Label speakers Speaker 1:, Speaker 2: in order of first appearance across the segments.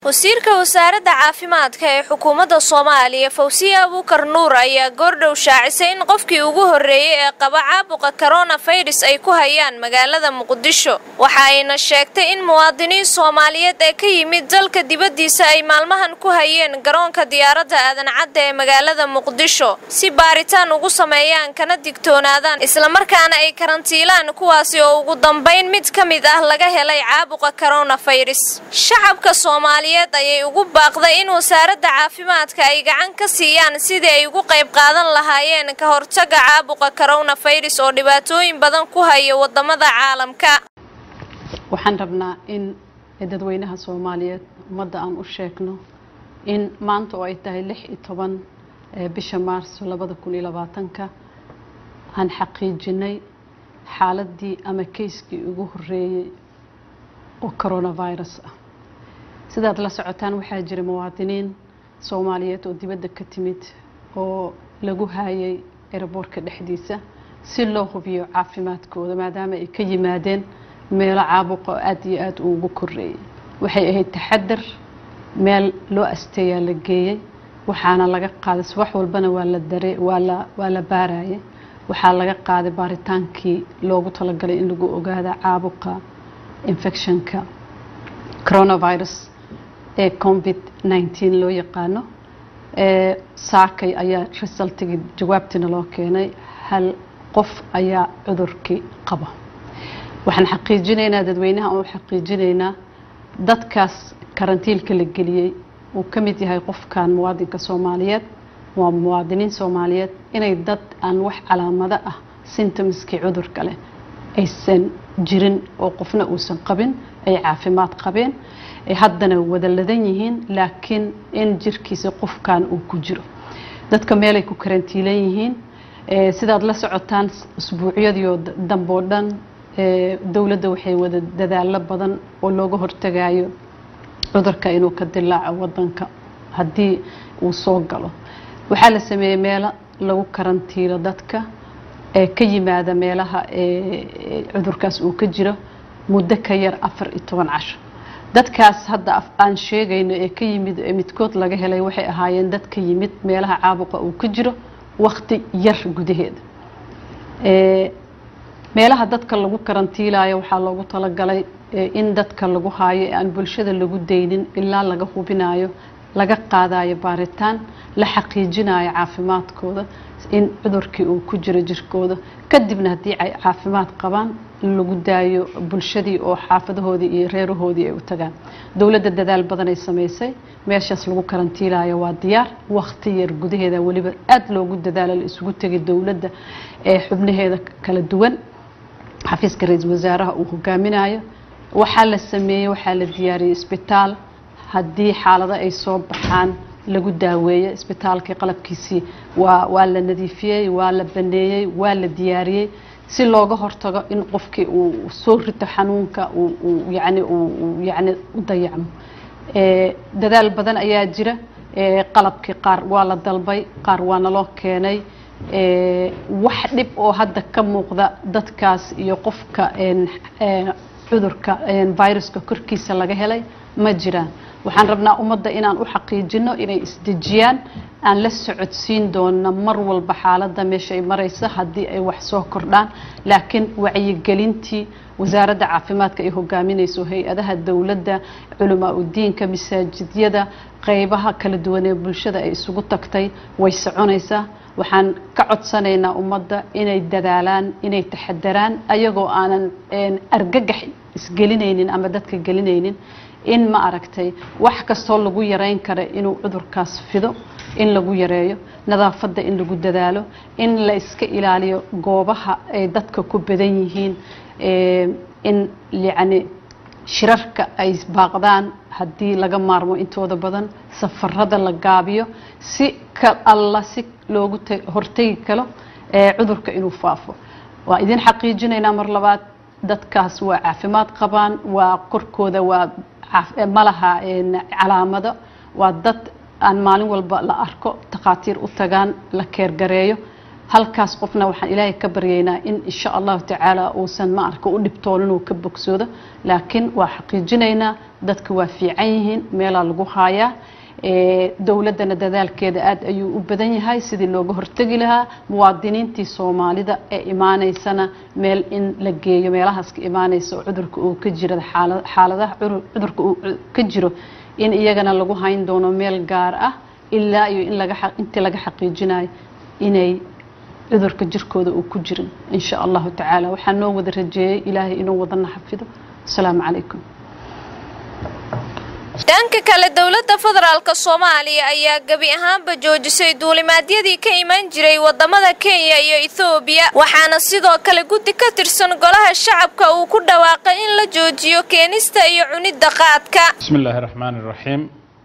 Speaker 1: wasiirka wasaaradda caafimaadka ee xukuumadda soomaaliya fawsiya abuukar nuur ayaa goordhow shaacisay in qofkii ugu horreeyey ee qaba caabuqa koronafirus ay ku hayaan magaalada muqdisho waxa ayna sheegtay in muwaadiniin soomaaliyeed ee ka yimid dalka dibaddiisa ay maalmahan ku hayeen garoonka diyaaradda aadan cadda ee magaalada muqdisho si baaritaan ugu sameeyaan kana digtoonaadaan islamarkaana ay karantiilaan kuwaasi oo ugu dambayn mid ka mid ah laga helay caabuqa koronafirus shacabka soomaaliyeed ayay ugu baaqday in wasaaradda caafimaadka ay gacan ka siiyaan sidii ay ugu qayb qaadan lahaayeen ka hortaga caabuqa koronafirus oo dhibaatooyin badan ku haya wadamada caalamka
Speaker 2: waxaan rabnaa in dadweynaha soomaaliyeed ummadda aan u sheegno in maanta oo ay tahay lix iyo toban bisha maarso labada kun iyo labaatanka aan xaqiijinay xaaladii ama keyskii ugu horeeyey oo coronavirus ah sidaad la socotaan waxaa jira muwaadiniin soomaaliyeed oo dibadda ka timid oo lagu haayay eraboorka dhexdiisa si loo hubiyo caafimaadkooda maadaama ay ka yimaadeen meelo caabuqa oo aada iyo aada uugu koreeyay waxay ahayd taxadar meel loo asteeyaa la geeyey waxaana laga qaaday subax walbana waa la dare waa la waa la baarayay waxaa laga qaaday baaritaankii loogu talagalay in lagu ogaada caabuqa infectionka coronavirus ee covid nneteen loo yaqaano saakay ayaa resultigii jawaabtiina loo keenay hal qof ayaa cudurkii qaba waxaan xaqiijinaynaa dadweynaha oo xaqiijinaynaa dadkaas karantiilka la geliyey uu ka mid yahay qofkan muwaadinka soomaaliyeed waa muwaadiniin soomaaliyeed inay dad aan wax calaamado ah symptomskii cudurka leh aysan jirin oo qofna uusan qabin ay caafimaad qabeen ay haddana wada ladan yihiin laakiin in jirkiisa qofkan uu ku jiro dadka meelay ku karantiilan yihiin sidaad la socotaan usbuucyadiio damboo dhan dowladda waxay wada dadaalo badan oo looga hortagayo cudurka inuu ka dilaaco wadanka haddii uu soo galo waxaa la sameeyey meelo lagu karantiilo dadka ee ka yimaada meelaha cudurkaas uu ka jiro muddo ka yar afar iyo toban casho dadkaas hadda aan sheegayno ee ka yimid ee midkood laga helay waxay ahaayeen dad ka yimid meelaha caabuqa uu ka jiro wakti yar gudaheeda meelaha dadka lagu karantiilayo waxaa loogu talagalay in dadka lagu haayo ee aan bulshada lagu daynin ilaa laga hubinayo laga qaadayo baaritaan la xaqiijinayo caafimaadkooda in cudurkii uu ku jiro jirkooda kadibna haddii ay caafimaad qabaan lagu daayo bulshadii oo xaafadahoodii iyo reerahoodii ay u tagaan dowladda dadaal badan ay samaysay meeshaas lagu karantiilayo waa diyaar wakti yar gudaheeda weliba aada loogu dadaalo la isugu tegay dowladda ee xubnaheeda kala duwan xafiiska ra-iisul wasaaraha uu hogaaminayo waxaa la sameeyey waxaa la diyaariyey isbitaal haddii xaalado ay soo baxaan lagu daaweeyo isbitaalkii qalabkiisii waa waa la nadiifiyey waa la baneeyey waa la diyaariyey si looga hortago in qofkii uu soo rito xanuunka uu yani uu yani u dayacmo dadaal badan ayaa jira qalabkii qaar waa la dalbay qaar waa naloo keenay wax dhib oo hadda ka muuqda dadkaas iyo qofka cudurka viruska korkiisa laga helay ma jiraan waxaan rabnaa ummadda inaan u xaqiijino inay isdejiyaan aan la socodsiin doona mar walba xaaladda meesha ay maraysa haddii ay wax soo kordhaan laakiin wacyigelintii wasaaradda caafimaadka ay hogaaminayso hay-adaha dowladda culamaa udiinka masaajidyada qeybaha kala duwan ee bulshada ay isugu tagtay way soconaysaa waxaan ka codsanaynaa ummadda inay dadaalaan inay taxadaraan ayagoo aanan argagax isgelinaynin ama dadka gelinaynin in ma aragtay wax kastoo lagu yareyn kara inuu cudurkaas fido in lagu yareeyo nadaafadda in lagu dadaalo in la iska ilaaliyo goobaha ay dadka ku badan yihiin in yacni shirarka ay baaqdaan haddii laga maarmo intooda badan safarada la gaabiyo si ka alla si loogu hortegi karo cudurka inuu faafo waa idin xaqiijinaynaa mar labaad dadkaas waa caafimaad qabaan waa korkooda waa malaha calaamado waa dad aan maalin walba la arko takhaatiir u tagaan la keergareeyo halkaas qofna waxaan ilaahay ka baryaynaa in insha allahu tacaala uusan ma arka u dhibtoonin uu ka bogsoodo laakiin waa xaqiijinaynaa dadka waa fiican yihiin meelaa lagu haayaa dowladdana dadaalkeeda aad ayuu u badan yahay sidii looga hortegi lahaa muwaadiniintii soomaalida ee imaaneysana meel in la geeyo meelahaas ka imaaneysa oo cudurka uu ka jiro xaaladaha cudurka uu ka jiro in iyagana lagu hayn doono meel gaar ah ilaa iyo in laga intii laga xaqiijinayo inay cudurka jirkooda uu ku jirin insha allahu tacaala waxaa noo wada rajeeyey ilaahay inuu wadana xafido asalaamu calaykum
Speaker 1: dhanka kale dowladda federaalk soomaaliya ayaa gebi ahaanba joojisay duulimaadyadii ka iman jiray wadamada kenya iyo ethoobiya waxaana sidoo kale guddi ka tirsan golaha shacabka uu ku dhawaaqay in la joojiyo keenista iyo cunidda qaadka
Speaker 3: bismi illaahi raxmaani raxiim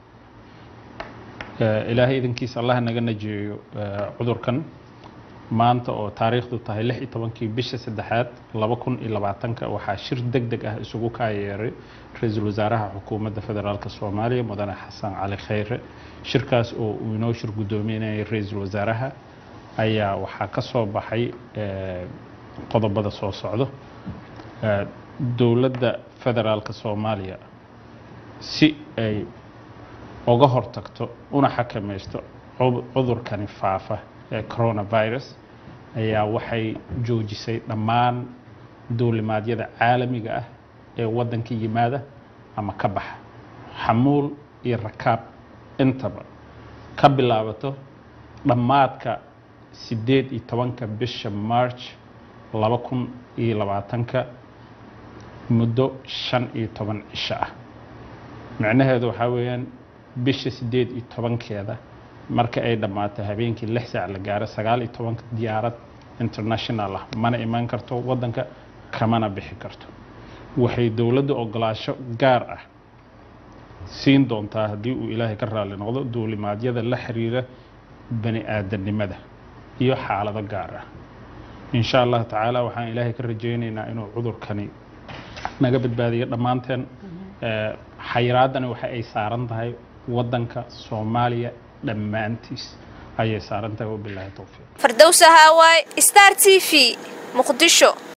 Speaker 3: ilaahay idankiisa allah naga najeeyo cudurkan maanta oo taariikhdu tahay lix iyo tobankii bisha saddexaad laba kun iyo labaatanka waxaa shir deg deg ah isugu kaayeeray ra-iisul wasaaraha xukuumadda federaalk soomaaliya mudane xasan cali khayre shirkaas oo uu inoo shir guddoominayay ra-iisul wasaaraha ayaa waxaa ka soo baxay qodobada soo socdo dowladda federaalk soomaaliya si ay uga hortagto una xakamaysto cudurkani faafa ee coronavirus ayaa waxay joojisay dhammaan duulimaadyada caalamiga ah ee waddanka yimaada ama ka baxa xamuul iyo rakaab intaba ka bilaabato dhammaadka siddeed iyo tobanka bisha march laba kun iyo labaatanka muddo shan iyo toban cisho ah micnaheedu waxaa weeyaan bisha siddeed iyo tobankeeda marka ay dhammaato habeenkii lix saac la gaaro sagaal iyo tobanka diyaarad international ah mana imaan karto waddanka kamana bixi karto waxay dowladda ogolaasho gaar ah siin doontaa haddii uu ilaahay ka raalli noqdo duulimaadyada la xiriira bani aadamnimada iyo xaalado gaar ah insha allahu tacaala waxaan ilaahay ka rajaynaynaa inuu cudurkani naga badbaadiyo dhammaanteen xayiraadani waxa ay saaran tahay waddanka soomaaliya dhammaantiis ayay saaran tahay wabilaahi towfiiq
Speaker 1: fardowsa haawaay star t v muqdisho